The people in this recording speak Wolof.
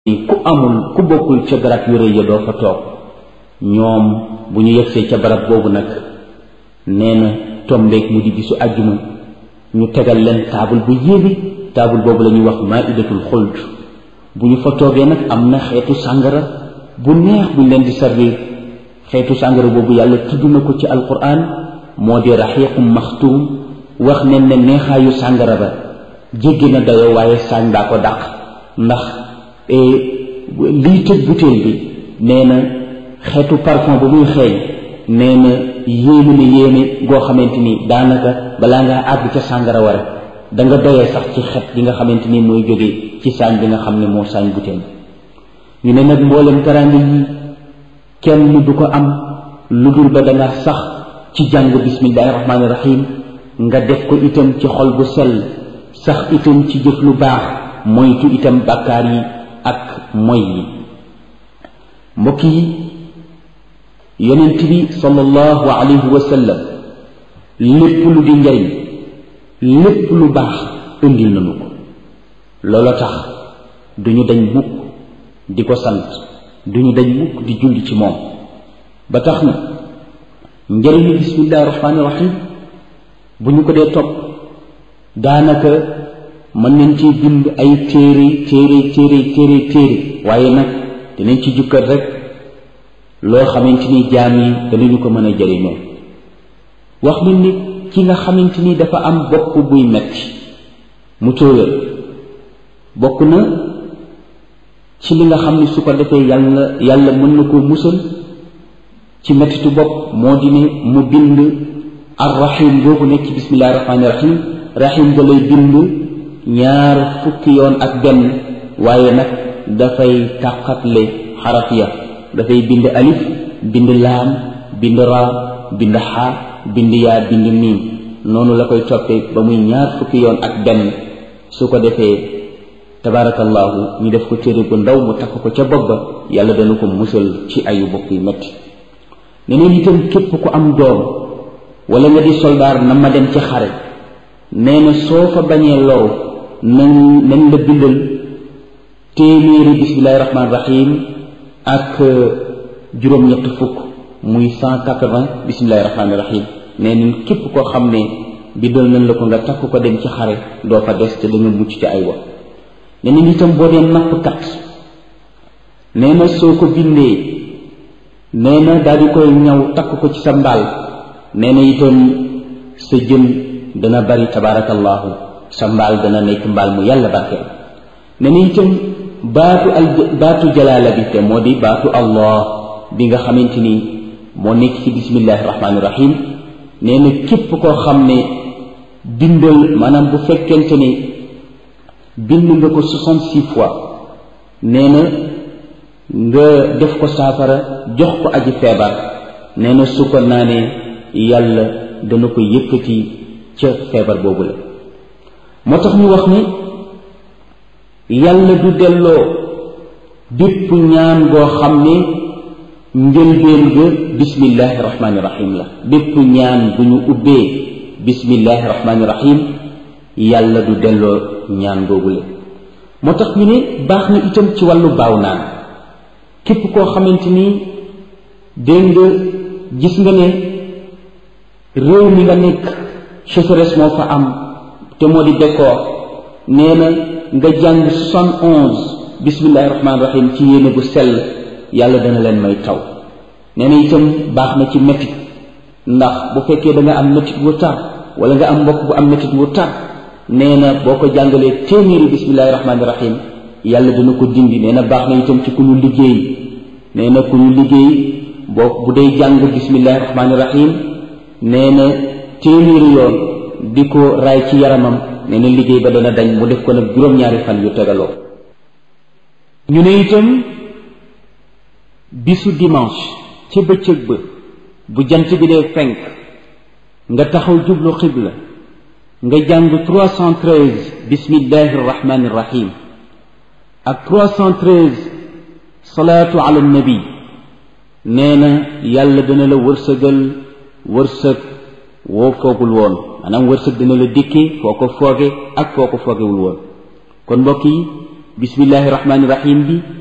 ku amul ku bokkul ca garab yu rëy ya doo fa toog ñoom bu ñu yegsee ca barab boobu nag nee na tombeek mu di bisu àjjuma ñu tegal leen taabul bu yéeme taabul boobu la ñuy wax maidatul xuld bu ñu fa toogee nag am na xeetu sàngara bu neex buñ leen di servir xeetu sàngara boobu yàlla tudd na ko ci alquran moo di raxiiqum maxtuum wax nen ne neexaayu sàngara ba jéggi na dayoo waaye saañ baa ko dàq ndax liy tëj butéel bi nee na xeetu parfum ba muy xeeñ nee na yéeme na yéeme goo xamante ni daanaka balaa ngaa àgg ca sàngara wara da nga doyee sax ci xet gi nga xamante ni mooy jógee ci saañ bi nga xam ne moo saañ butéel ñu ne nag mboolem teraanga yi kenn du ko am lu dul ba danga sax ci jàng bismillahi rahmaani rahim nga def ko itam ci xol bu sell sax itam ci jëf lu baax moytu itam bàkkaar yi ak moy yi mbokk yi yonent bi sallallahu alayhi wa sallam lépp lu di njariñ lépp lu baax indil nañu ko loolu tax duñu dañ mukk di ko sant duñu dañ mukk di julli ci moom ba tax na njëriñu bismillahi rahmaani rahim bu ñu ko dee topp daanaka mën nañ ci bind ay téere téere téere téere téere waaye nag dinañ ci jukkat rek loo xamante ni jaam yi danañu ko mën a jëriñoo wax nañ ni ki nga xamante ni dafa am bopp buy metti mu tóoyal bokk na ci li nga xam ne su ko defee yàlla yàlla mën na koo musal ci mettitu bopp moo di ne mu bind arrahim boobu nekk ci bismillahi rahmaani rahim rahim ga lay bind ñaar fukki yoon ak benn waaye nag dafay tàqatle xaraf ya dafay bind alif bind laam bind ra bind xaa bind yaa bind miim noonu la koy toppee ba muy ñaar fukki yoon ak benn su ko defee tabaarakallaahu ñu def ko téere bu ndaw mu takk ko ca bopp ba yàlla dana ko musal ci ayu bopp yu metti neneen itam képp ku am doom wala nga di soldaar na ma dem ci xare nee na soo fa bañee loru nañ nañ la bindal téeméeri bismillahi rahmaani rahim ak juróom-ñett fukk muy cent quatre-vingts bismillahi rahmaani rahim nee nañ képp koo xam ne bindal nañ la ko nga takk ko dem ci xare doo fa des te da nga mucc ci ay wax nee nañ itam boo dee nappkat nee na soo ko bindee nee na daal di koy ñaw takk ko ci sa mbaal nee na itam sa jën dana bari tabaarakallaahu sa mbaal dana nekk mbaal mu yàlla barkeel nee na itam baatu al baatu jalaala bi te moo di baatu allah bi nga xamante ni moo nekk ci bismillahi rahmaani rahim nee na képp koo xam ne bindal maanaam bu fekkente ni bind nga ko soixante-six fois nee na nga def ko saafara jox ko aji feebar nee na su ko naanee yàlla dana ko yëkkati ca feebar boobu la moo tax ñu wax ni yàlla du delloo bépp ñaan goo xam ne njëlbeen ga bismillahi rahmaani rahim la bépp ñaan bu ñu ubbee bismillahi rahmaani rahim yàlla du delloo ñaan googu la moo tax ñu ne baax na itam ci wàllu baaw naan képp koo xamante ni dégg nga gis nga ne réew mi nga nekk sécheresse moo fa am te moo di bekkoor nee na nga jàng soixante onze bismillahi rahmaani rahim ci yéene bu sell yàlla dana leen may taw nee na itam baax na ci métit ndax bu fekkee da nga am métit wu tar wala nga am mbokk bu am métit wu tar nee na boo ko jàngalee téeméeri bismillahi rahmaani rahim yàlla dana ko dindi nee na baax na itam ci ku ñu liggéey nee na ku ñu liggéey boo bu dee jàng bismillahi rahmaani rahim nee na téeméeri yoon di ko raay ci yaramam nee na liggéey ba dana dañ mu def ko nag juróom-ñaari fan yu tegaloo ñu ne itam bisu dimanche ca bëccëg ba bu jant bi dee fenk nga taxaw jublu xibla nga jàng 313 bismillahi rahmaani rahim ak 313 salaatu ala nabi nee na yàlla dana la wërsëgal wërsëg woo foogul woon maanaam wërsëg dina la dikkee foo ko fooge ak foo ko foogewul woon kon mbokk yi bismillahi rahmaani rahim bi